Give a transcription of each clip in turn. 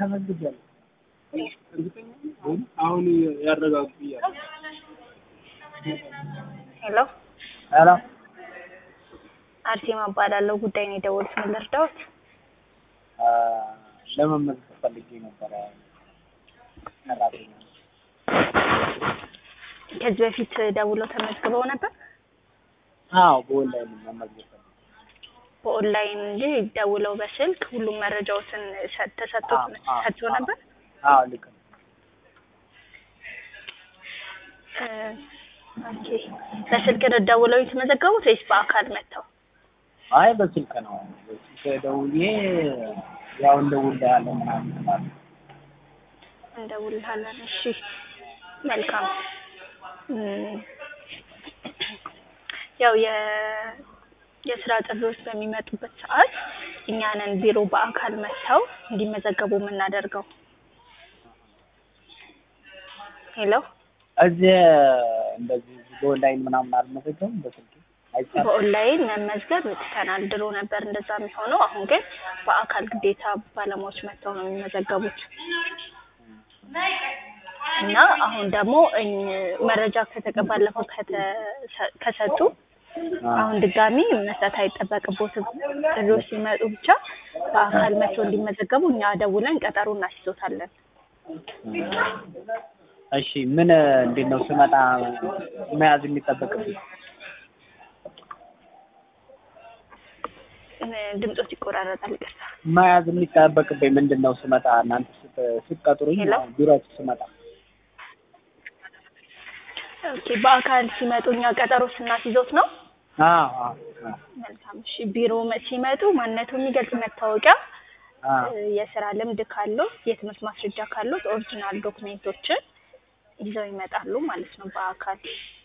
ተመዝግቤያለሁ። አሁን ያረጋግጡ እያለ ሄሎ ሄሎ አርሴማ እባላለሁ። ጉዳይ ነው የደወሉት። ምን ልርዳዎት? አ፣ ለመመዝገብ ፈልጌ ነበረ ሰራተኛ። ከዚህ በፊት ደውለው ተመዝግበው ነበር? አዎ በኦንላይን መመዝገብ ፈልጌ በኦንላይን እንጂ ደውለው በስልክ ሁሉም መረጃዎትን ሰ- ተሰጥቶት አዎ፣ አዎ፣ ሰጥቶ አዎ። ነበር? አዎ ልክ ነው። እ፣ ኦኬ። በስልክ ነው ደውለው የተመዘገቡት ወይስ በአካል መጥተው? አይ በስልክ ነው። በስልክ ደውዬ ያው እንደውልሃለን ምናምን ተባለ። እንደውልሃለን። እሺ፣ መልካም። እም፣ ያው የ የስራ ጥሪዎች በሚመጡበት ሰዓት እኛንን ቢሮ በአካል መጥተው እንዲመዘገቡ የምናደርገው። ሄሎ እዚህ እንደዚህ በኦንላይን ምናምን አልመዘገብም በስልክ አይቻልም። በኦንላይን መመዝገብ ትተናል። ድሮ ነበር እንደዛ የሚሆነው። አሁን ግን በአካል ግዴታ ባለሙያዎች መጥተው ነው የሚመዘገቡት እና አሁን ደግሞ እኝ- መረጃ ከተቀ ባለፈው ከተ- ከሰጡ አሁን ድጋሚ መስጠት አይጠበቅቦትም። ጥሪዎች ሲመጡ ብቻ በአካል መጥተው እንዲመዘገቡ እኛ ደውለን ቀጠሮ እናስይዞታለን። እሺ ምን እንዴት ነው ስመጣ መያዝ የሚጠበቅብኝ? እ፣ ድምጾች ይቆራረጣል። ይቅርታ። መያዝ የሚጠበቅብኝ ምንድን ነው ስመጣ እናንተ ስት- ስትቀጥሩኝ ሄሎ? ቢሮአችሁ ስመጣ ኦኬ፣ በአካል ሲመጡ እኛ ቀጠሮ ስናስይዞት ነው። አዎ አዎ አዎ መልካም። እሺ፣ ቢሮ መ- ሲመጡ ማንነቱ የሚገልጽ መታወቂያ አዎ የስራ ልምድ ካለው የትምህርት ማስረጃ ካለው ኦሪጂናል ዶክሜንቶችን ይዘው ይመጣሉ ማለት ነው በአካል።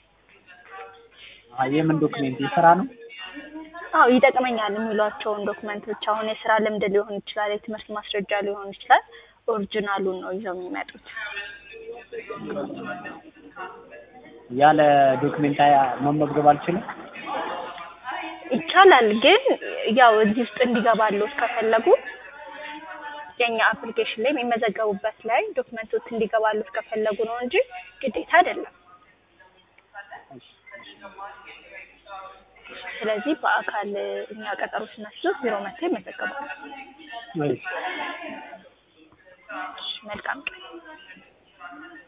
አዎ የምን ዶክሜንት የስራ ነው? አዎ ይጠቅመኛል የሚሏቸውን ዶክመንቶች አሁን የስራ ልምድ ሊሆን ይችላል፣ የትምህርት ማስረጃ ሊሆን ይችላል። ኦሪጂናሉን ነው ይዘው የሚመጡት። ያለ ዶክሜንት አያ- መመዝገብ አልችልም? ይቻላል፣ ግን ያው እዚህ ውስጥ እንዲገባሉት ከፈለጉ የኛ አፕሊኬሽን ላይ የሚመዘገቡበት ላይ ዶክመንቶች እንዲገባሉት ከፈለጉ ነው እንጂ ግዴታ አይደለም። ስለዚህ በአካል እኛ ቀጠሮ ስናስይዞት ቢሮ መጥተው ይመዘገባሉ። እሺ መልካም ቀን።